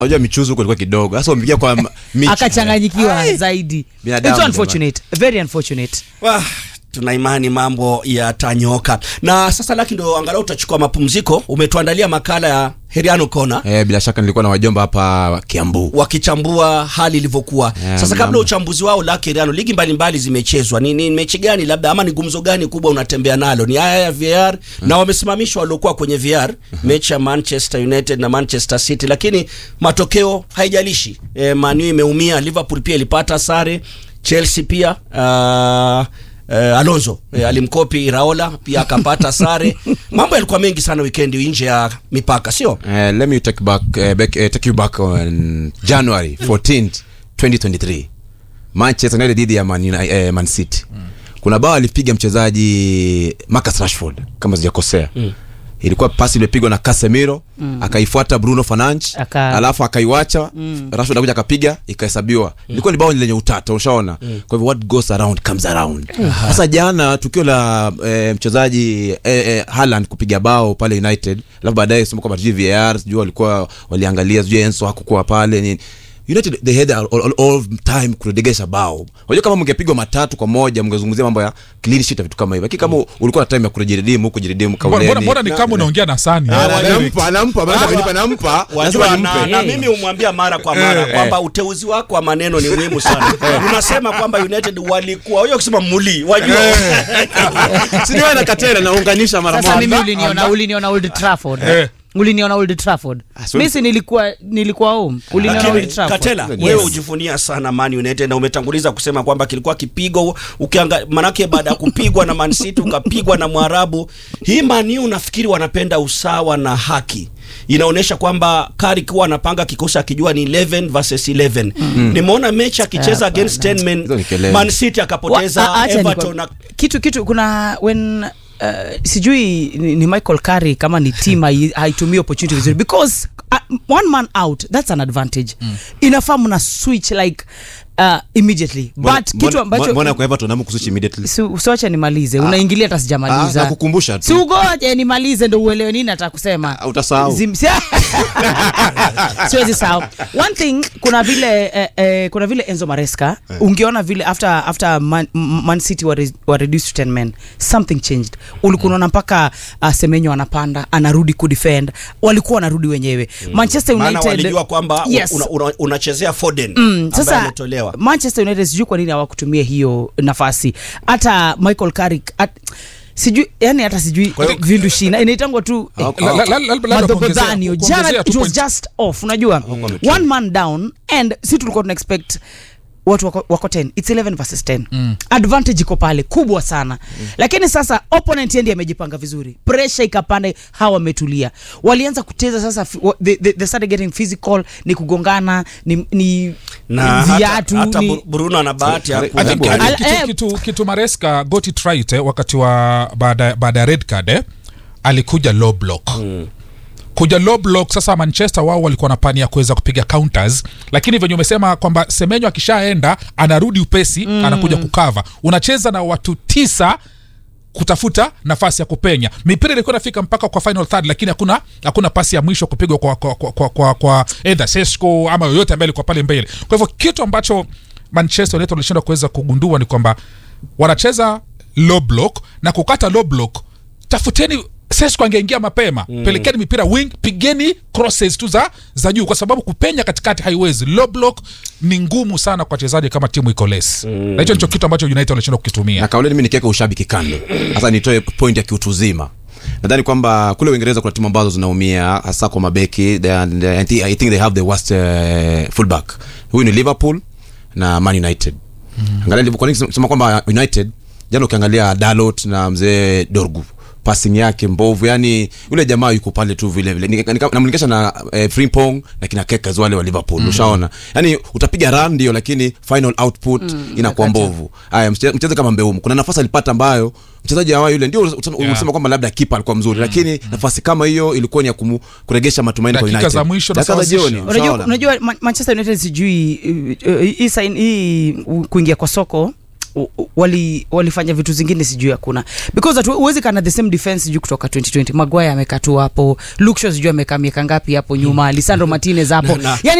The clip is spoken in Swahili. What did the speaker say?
unajua michuzo huko ilikuwa kidogo sasa umpigia kwa m- michi. akachanganyikiwa Ai. zaidi Binadamu, It's unfortunate very unfortunate Wah, tuna imani mambo yatanyoka na sasa laki ndo angalau utachukua mapumziko umetuandalia makala ya heriano kona eh, bila shaka nilikuwa na wajomba hapa kiambu wakichambua hali ilivyokuwa Yeah, sasa kabla mnamo. uchambuzi wao laki heriano ligi mbalimbali zimechezwa ni, ni mechi gani labda ama ni gumzo gani kubwa unatembea nalo ni haya ya VR na wamesimamishwa waliokuwa kwenye VR mechi ya Manchester United na Manchester City lakini matokeo haijalishi e, Man U imeumia Liverpool pia ilipata sare Chelsea pia uh, Uh, Alonso eh, alimkopi Raola pia akapata sare. Mambo yalikuwa mengi sana weekend nje ya mipaka, sio? Eh, let me take back, eh, back eh, take you back on January 14th 2023 Manchester United dhidi ya Man, Uni- eh, Man City kuna bao alipiga mchezaji Marcus Rashford kama sijakosea ilikuwa pasi imepigwa na Casemiro akaifuata Bruno Fernandes Aka- alafu akaiwacha Rashford akuja akapiga ikahesabiwa ilikuwa ni bao lenye utata ushaona kwa hivyo what goes around comes around sasa jana tukio la eh, mchezaji eh, eh, Haaland kupiga bao pale United alafu baadaye sema kwamba sijui VAR sijui walikuwa waliangalia sijui Enzo hakukuwa pale nini United they had all, all, all time kuregesha bao. Unajua kama mngepigwa matatu kwa moja mngezungumzia mambo ya clean sheet na vitu kama hivyo. Lakini kama ulikuwa na time ya kujiredeem huko jiredeem Mbona- kauleni. mbona mbona ni kama unaongea na sani Ah, Eric. nampa nampa maana amenipa nampa Wajua, lazima na, nimpe. na Eh. mimi humwambia mara kwa mara kwamba uteuzi wako wa maneno ni muhimu sana. Unasema kwamba United walikuwa hiyo kusema muli, wajua Si niwe na katera naunganisha mara sasa mimi moja. uliniona uliniona Old Trafford Eh. uliniona Old Trafford so- mimi si nilikuwa nilikuwa home uliniona Lakini Old Trafford Katela, Yes. wewe ujivunia sana Man United na umetanguliza kusema kwamba kilikuwa kipigo ukianga, manake baada ya kupigwa na Man City ukapigwa na Mwarabu. Hii Man U unafikiri wanapenda usawa na haki? Inaonyesha kwamba Kari kuwa anapanga kikosi akijua ni 11 versus 11. Nimeona mechi akicheza against 10 men Hizo ni kelele. Man City akapoteza Wa- a- acha Everton nikwam- na kitu kitu kuna when uh, sijui ni, ni Michael Carey kama ni team hai- haitumii opportunity vizuri because uh, one man out that's an advantage inafaa mna switch like uh, immediately Mbona- but kitu mbona- ambacho mbona kwa Everton namu kusuchi immediately. Si- usiwache nimalize unaingilia hata Ah, sijamaliza nakukumbusha tu. si ugoje nimalize ndo uelewe nini nataka kusema Ah, utasahau. Zim- si- siwezi sahau one thing kuna vile eh, eh, kuna vile enzo maresca ungeona vile after after man, M- man city were, were reduced to 10 men something changed ulikuwa unaona mpaka uh, semenyo anapanda anarudi kudefend walikuwa wanarudi wenyewe manchester maana united walijua kwamba Yes. una- una- unachezea Foden Mm, ambaye sasa ametolewa. manchester united sijui kwa nini hawakutumia hiyo nafasi hata michael carrick at, sijui yani hata sijui vindushina inaitangwa tu eh, La- la- la- la- labda madhobodhanio kuongezea- jana kuongezea it tu was point. just off unajua one man down and si tulikuwa tuna expect watu wako, wako 10 its 11 versus 10 mm. advantage iko pale kubwa sana mm. lakini sasa opponent yendi amejipanga vizuri pressure ikapanda hawa wametulia walianza kucheza sasa fi- wa- they, they, they started getting physical ni kugongana ni, ni na hata, viatu hata ni, Bru- Bruno ana bahati ya I I ku- think, Hebu- I think Al- kitu, eh. kitu, kitu maresca got it right eh, wakati wa baada baada ya red card eh, alikuja low block kuja low block sasa manchester wao walikuwa na pani ya kuweza kupiga counters lakini venye umesema kwamba semenyo akishaenda anarudi upesi mm. anakuja kukava unacheza na watu tisa kutafuta nafasi ya kupenya mipira ilikuwa inafika mpaka kwa final third lakini hakuna hakuna pasi ya mwisho kupigwa kwa kwa kwa, kwa, kwa, kwa either Sesko ama yoyote ambaye alikuwa pale mbele kwa hivyo kitu ambacho manchester united walishindwa kuweza kugundua ni kwamba wanacheza low block na kukata low block tafuteni Sesko angeingia mapema mm. pelekeni mipira wing pigeni crosses tu za za juu kwa sababu kupenya katikati haiwezi low block ni ngumu sana kwa wachezaji kama timu iko less mm. na hicho ndicho kitu ambacho united walishindwa kukitumia na kauleni mi nikiweka ushabiki kando sasa nitoe point ya kiutu uzima nadhani kwamba kule uingereza kuna timu ambazo zinaumia hasa kwa mabeki They are- they- I think- i think they have the worst uh, fullback huyu ni liverpool na man united angalia Liverpool- kwa nini sema kwamba united jana ukiangalia dalot na mzee dorgu passing yake mbovu yani yule jamaa yuko pale tu vile vile Nika- nika- namlinganisha na eh, frimpong na kina kekas wale wa liverpool ushaona yani utapiga run ndio lakini final output inakuwa mbovu haya mche- mcheze kama mbeumu kuna nafasi alipata ambayo mchezaji awa yule ndio usema Yeah. usema kwamba labda kipa alikuwa mzuri lakini nafasi kama hiyo ilikuwa ni ya kumu, kuregesha matumaini kwa Dakika United. za mwisho Dakika za nasawazisha. jioni unajua, ushaona? unajua Ma- manchester united sijui uh, uh, hii sign- hii uh, kuingia kwa soko u- u- wali walifanya vitu zingine sijui hakuna because hatu- huwezi kana the same defense sijui kutoka 2020 Maguire amekaa tu hapo Luke Shaw sijui amekaa miaka ngapi hapo nyuma Lisandro Martinez hapo Na- na- yani